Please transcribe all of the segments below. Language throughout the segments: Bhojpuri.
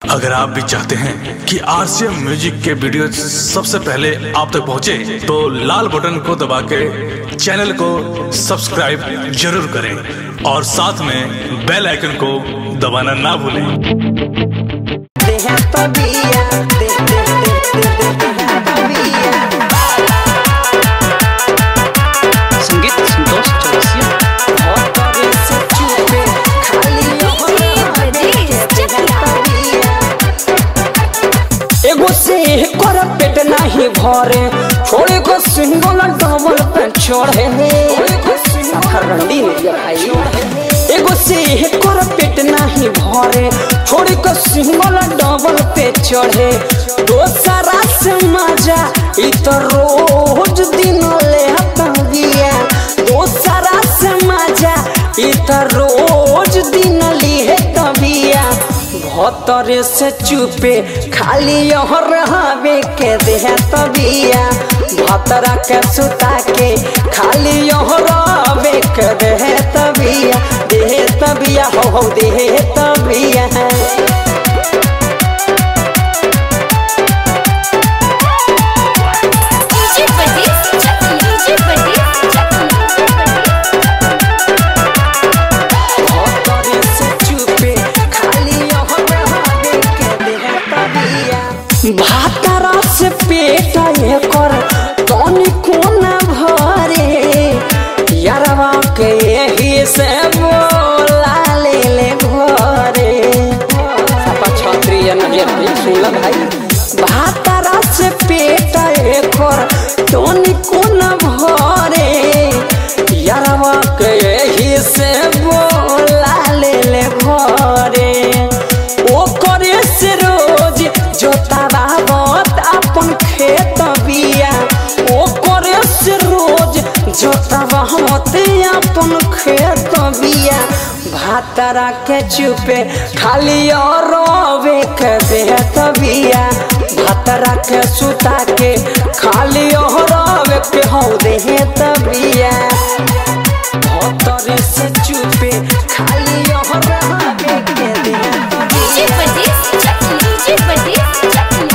अगर आप भी चाहते हैं कि आरसीएम म्यूजिक के वीडियो सबसे पहले आप तक पहुंचे, तो लाल बटन को दबा के चैनल को सब्सक्राइब जरूर करें और साथ में बेल आइकन को दबाना ना भूलें Deja todavía, de, de, de, de, de, deja todavía. संगीत संतोष चौरसिया और तोरे से चुपे खाली ओहरा देखे deja todavía. एगो से कर पेट नहीं भरे छोड़े को सिंगल डबल पे छोड़े रंडी भाई एगो से कर पेट नहीं भरे छोड़े को सिंगल डबल पे चढ़े दोसरा से मजा इ तो रोज दिन ले हतंगिया दोसरा से मजा इ तो रोज दिन लिए तबिया भतरे से चुपे खाली यहाँ रहबे के देह तबिया भतरा के सुता के खाली यहाँ रहबे के देह तबिया देह तबिया हो हो देह तबिया DJ Badis, Chucky. DJ Badis, Chucky. भतरे से चुपे खाली यहाँ रहबे के देह तबिया भातरा से पेट एकर तनी कोना भरे यारवा के यही से बोला ले ले घरे सपा छत्रिय नजर भी सुनल भाई भातरा से पेट एकर तनी कोना भरे यारवा के यही से बोला ले ले घरे ओ करे से रोज जोतावा बत अपन खेत बिया ओ करे से रोज जोतावा मत अपन खेत बिया भातरा के चुपे खाली और रोवे के देहत बिया भातरा के सुता के खाली और रोवे के हो देहत बिया भतरे से चुपे खाली और रोवे के देहत DJ बिया Badis, Chucky. DJ Badis, Chucky.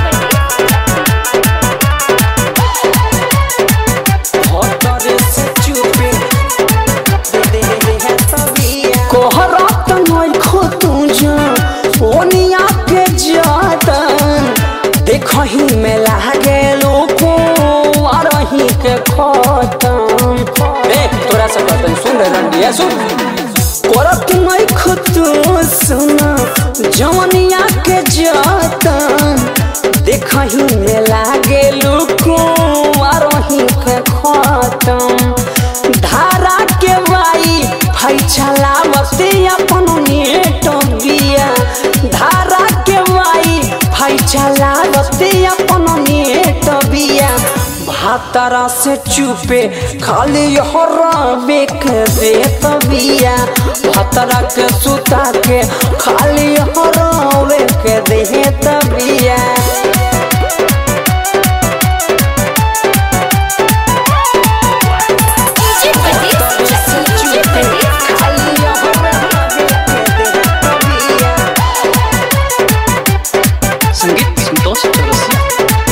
भतरे से चुपे दे दे है तबिया कोहरत नई खो तू जा ओनिया के जातन देखही में लागे लोको आरही के खतम ए तोरा सब बातन सुन रे रंडिया सुन कोरत नई खो तू सुना जवनिया के जातन देखही में लागे लोको आरही के खतम धारा के बाई भाई चलावते अपन नेट बिया धारा के बाई भाई चलावते अपन नेट बिया भातरा से चुपे खाली हराबे के देत बिया भातरा के सुता के खाली हराबे के देत बिया DJ Badis, Chucky. DJ Badis, संगीत संतोष चौरसिया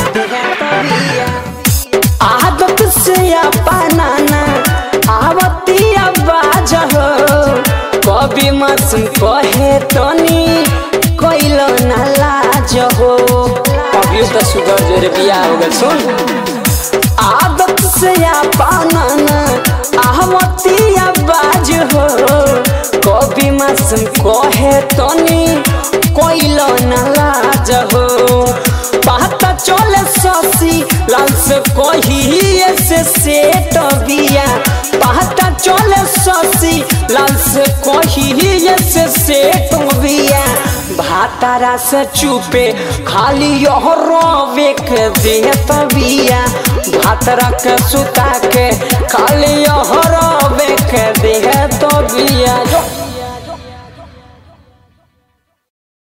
आदत से अपनाना आवती आवाज हो कभी मौसम कहे तनी कोइल ना लाज हो अभी तो सुगर जोरे बिया हो गल सुन आदत से अपनाना आवती आवाज हो कभी मौसम कहे तनी कोइल ना लाज हो पता चले ससी लाल से कही से सेट बिया पता चले ससी लाल से कही से सेट बिया भातारा से चुपे खाली यह रोवे के देत बिया भातरा के सुता के खाली यह रोवे के देत बिया जो